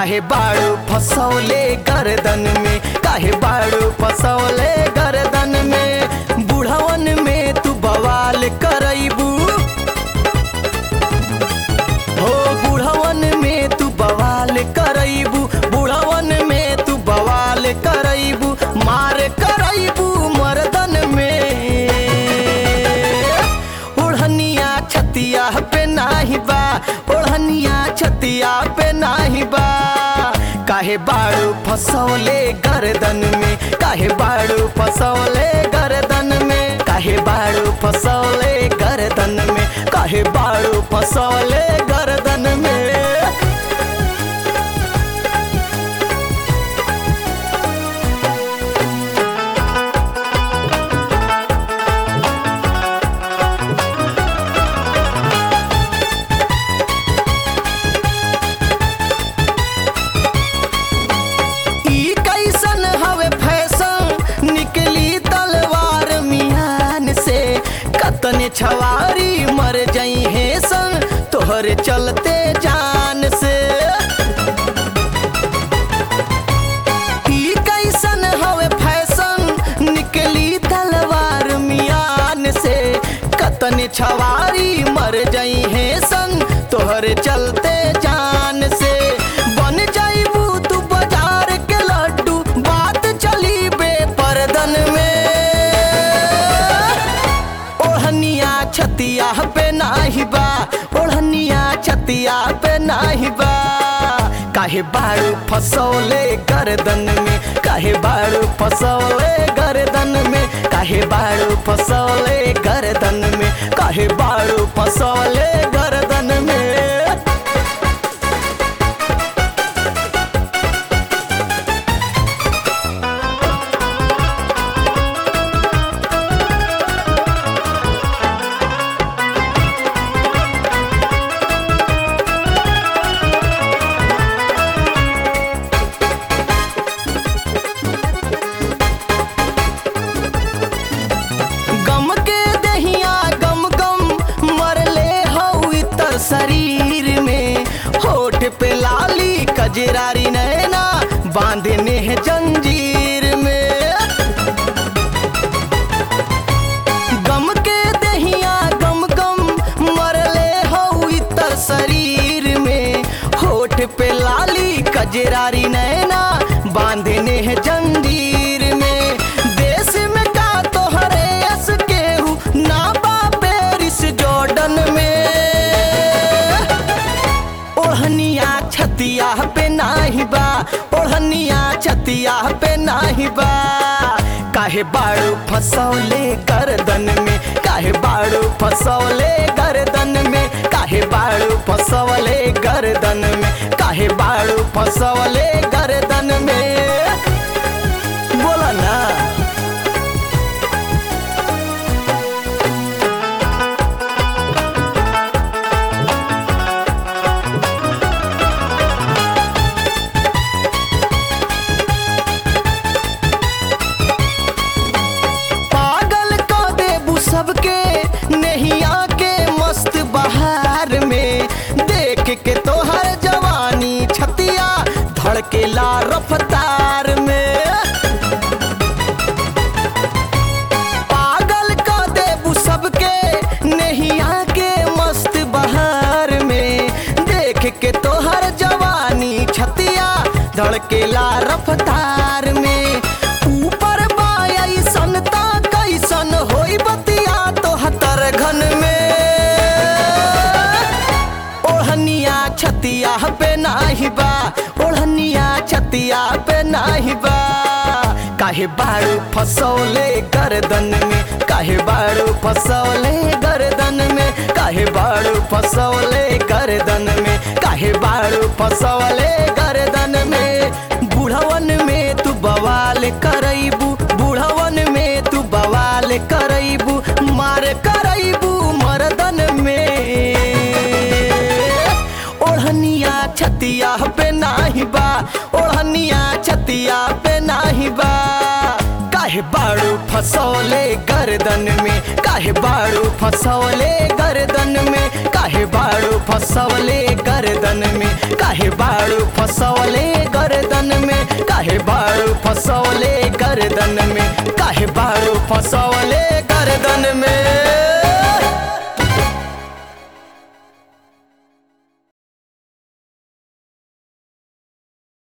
काहे बाड़ू फसौले गर्दन में काहे बाड़ू फसौले गर्दन में बुढ़वन में तू बवाल करैबू हो बुढ़वन में तू बवाल करैबू बुढ़वन में तू बवाल करैबू मार करैबू मर्दन में ओढ़निया छतिया पे नाही बा ओढ़निया छतिया पे नाही बा काहे बाड़ू फसौले गर्दन में काहे बाड़ू फसौले गर्दन में काहे बाड़ू फसौले गर्दन में काहे बाड़ू फसौले गर्दन में ई कैसन हवे फैशन निकली तलवार मियान से कतने छवारी मर जई है सन तोहरे चलते जान से ई कैसन हवे फैशन निकली तलवार मियान से कतने छवारी मर जई है सन तोहरे चलते जान से बन जाइबू तू बाजार के लड्डू बात चली बेपर्दन में ओढ़निया छतिया पे नाही बा ओढ़निया छतिया पे नाही बा काहे बाड़ू फसौले गर्दन में काहे बाड़ू फसौले गर्दन में काहे बाड़ू फसौले गर्दन में काहे बाड़ू फसौले गर्दन में गम के दहिया गम गम मरले हऊ इतर शरीर में होठ पे लाली कजरारी नैना बांधने है जंजीर में गम के दहिया गम गम मरले हऊ इतर शरीर में होठ पे लाली कजरारी नैना बांधने है जंजीर में देश में का तोहरे यस केहू ना बा पेरिस जॉर्डन में ओढ़निया छतिया पे नाही बा ओढ़निया छतिया पे नाही बा काहे बाड़ू फसौले गर्दन में काहे बाड़ू फसौले गर्दन में काहे बाड़ू फसौले गर्दन में काहे बाड़ू फसौले गर्दन में बोला ना पागल को देबू सबके नहिया के मस्त बहार में देख के तोहर जवानी छतिया धड़केला रफ्तार में पागल को देबू सबके नहिया के मस्त बहार में देख के तोहर जवानी छतिया धड़केला रफ्तार में ऊपर बाई सनता कैसन होई बतिया तोहतर घन में ओढ़निया छतिया पे नाही बा ओढ़निया छतिया पे नाही बा काहे बाड़ू फसौले गर्दन में काहे बाड़ू फसौले गर्दन में काहे बाड़ू फसौले गर्दन में काहे बाड़ू फसौले गर्दन में बुढ़वन में तू बवाल करैबू बुढ़वन में तू बवाल करैबू मार करैबू मर्दन में ओढ़निया छतिया पे नाही बा ओढ़निया छतिया पे नाही बा काहे बाड़ू फसौले गर्दन में काहे बाड़ू फसौले गर्दन में काहे बाड़ू फसवले गर्दन में काहे बाड़ू फसवले गर्दन में काहे बाड़ू फसवले गर्दन में काहे बाड़ू फसवले गर्दन में